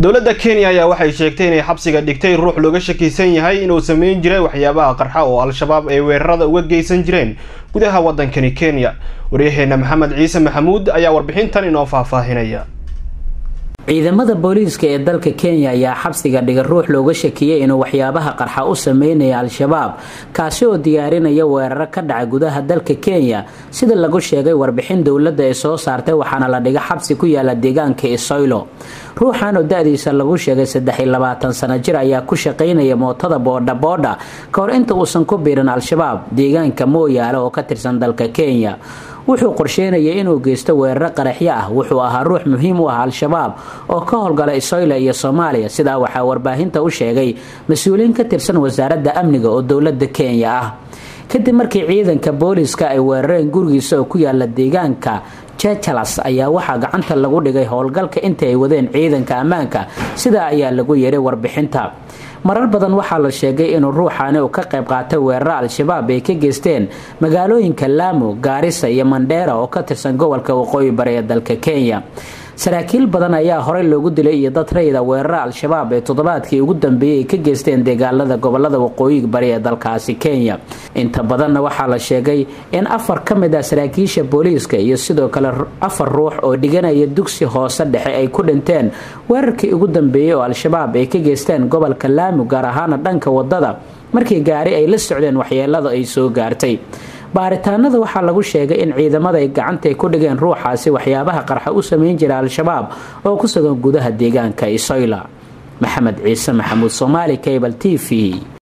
dowladda kenya ayaa waxay sheegtay inay xabsiga dhigtay ruux looga shakisan yahay inuu sameyn jiray waxyaabaha qarxa oo al-shabaab ay weerarada uga geysan jireen gudaha waddankani kenya waryaheena maxamed ciise maxamuud ayaa warbixintan inoo faahfaahinaya ciidamada booliiska ee dalka kenya ayaa xabsiga dhiga ruux looga shakiyey inuu waxyaabaha qarxa u sameynaya al-shabaab kaasi oo diyaarinaya weeraro ka dhaca gudaha dalka kenya sida lagu sheegay warbixin dowladda ay soo saartay waxaana la dhiga xabsi ku yaala deegaanka isoylo ruuxan oo da-diisa lagu sheegay saddex iyo labaatan sano jir ayaa ku shaqaynaya mootada boodha boodha ka hor inta uusan ku biirin al-shabaab deegaanka mooyaale oo ka tirsan dalka kenya wuxuu qorsheynayay inuu geysto weeraro qaraxyo ah wuxuu ahaa ruux muhiim u ah al-shabaab oo ka howlgala isoyla iyo soomaaliya sidaa waxaa warbaahinta u sheegay mas-uuliyiin ka tirsan wasaaradda amniga oo dowladda kenya ah kadib markii ciidanka booliiska ay weerareen gurigiisa oo ku yaala deegaanka jejalas ayaa waxaa gacanta lagu dhigay howlgalka intii ay wadeen ciidanka ammaanka sidaa ayaa lagu yeeray warbixinta marar badan waxaa la sheegay inuu ruuxaani uu ka qayb qaatay weeraro al-shabaab ay ka geysteen magaalooyinka laamo gaarisa iyo mandheera oo ka tirsan gobolka waqooyi bari ee dalka kenya saraakiil badan ayaa horey loogu dilay iyo dad rayida weeraro al-shabaab ee toddobaadkii ugu dambeeyey ay ka geysteen deegaalada gobolada waqooyi bari ee dalkaasi kenya inta badanna waxaa la sheegay in afar ka mid ah saraakiisha booliiska iyo sidoo kale afar ruux oo dhiganaya dugsi hoose dhexe ay ku dhinteen weerarkii ugu dambeeyey oo al-shabaab ay ka geysteen gobolka laamo gaar ahaana dhanka wadada markii gaari ay la socdeen waxyeelada ay soo gaartay baaritaanada waxaa lagu sheegay in ciidamada ay gacantay ku dhigeen ruuxaasi waxyaabaha qarxa u sameyn jira al-shabaab oo ku sugan gudaha deegaanka isoyla maxamed ciise maxamuud soomaali cable t v